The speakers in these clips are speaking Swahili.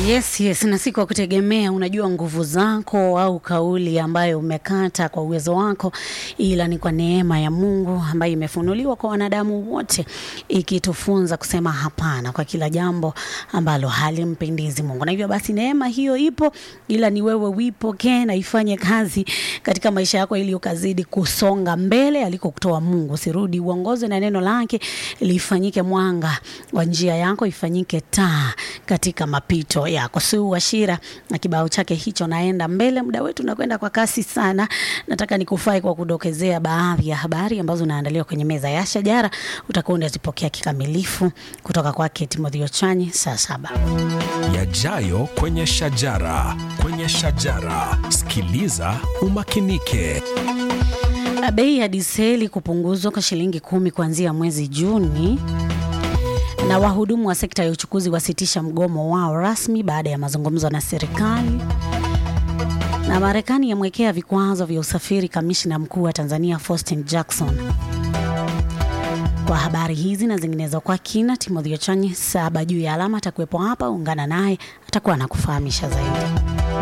Yes, yes, na si kwa kutegemea unajua nguvu zako au kauli ambayo umekata kwa uwezo wako, ila ni kwa neema ya Mungu ambayo imefunuliwa kwa wanadamu wote, ikitufunza kusema hapana kwa kila jambo ambalo halimpendezi Mungu. Na hivyo basi neema hiyo ipo, ila ni wewe uipokee na ifanye kazi katika maisha yako, ili ukazidi kusonga mbele alikokutoa Mungu. Usirudi, uongozwe na neno lake, lifanyike mwanga wa njia yako, ifanyike taa katika mapito yako. Sue Washira na kibao chake hicho, naenda mbele. Muda wetu unakwenda kwa kasi sana. Nataka nikufai kwa kudokezea baadhi ya habari ambazo naandaliwa kwenye meza ya shajara, utakuwa unazipokea kikamilifu kutoka kwake Timothy Ochanyi saa saba. Yajayo kwenye shajara, kwenye shajara. Sikiliza umakinike. Bei ya diseli kupunguzwa kwa shilingi kumi kuanzia mwezi Juni na wahudumu wa sekta ya uchukuzi wasitisha mgomo wao rasmi baada ya mazungumzo na serikali. Na Marekani yamwekea vikwazo vya usafiri kamishna mkuu wa Tanzania Faustin Jackson. Kwa habari hizi na zinginezo kwa kina, Timothy Ochanyi saba juu ya alama atakuwepo hapa, ungana naye, atakuwa anakufahamisha zaidi.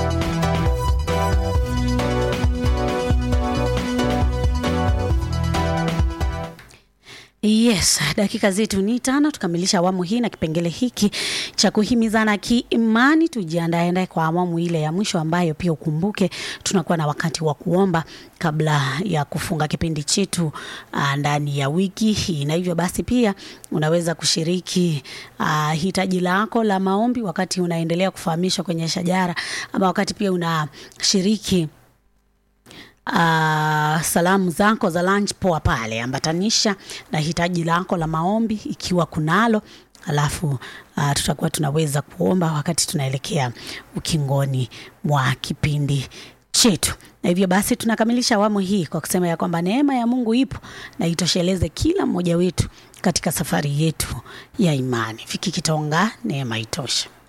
Yes, dakika zetu ni tano tukamilisha awamu hii na kipengele hiki cha kuhimizana kiimani. Tujiandae ndae kwa awamu ile ya mwisho ambayo pia ukumbuke tunakuwa na wakati wa kuomba kabla ya kufunga kipindi chetu uh, ndani ya wiki hii, na hivyo basi pia unaweza kushiriki uh, hitaji lako la maombi wakati unaendelea kufahamishwa kwenye shajara, ama wakati pia unashiriki Uh, salamu zako za lunch poa pale, ambatanisha na hitaji lako la maombi ikiwa kunalo, alafu uh, tutakuwa tunaweza kuomba wakati tunaelekea ukingoni mwa kipindi chetu. Na hivyo basi tunakamilisha awamu hii kwa kusema ya kwamba neema ya Mungu ipo na itosheleze kila mmoja wetu katika safari yetu ya imani. Viki Kitonga, neema itoshe.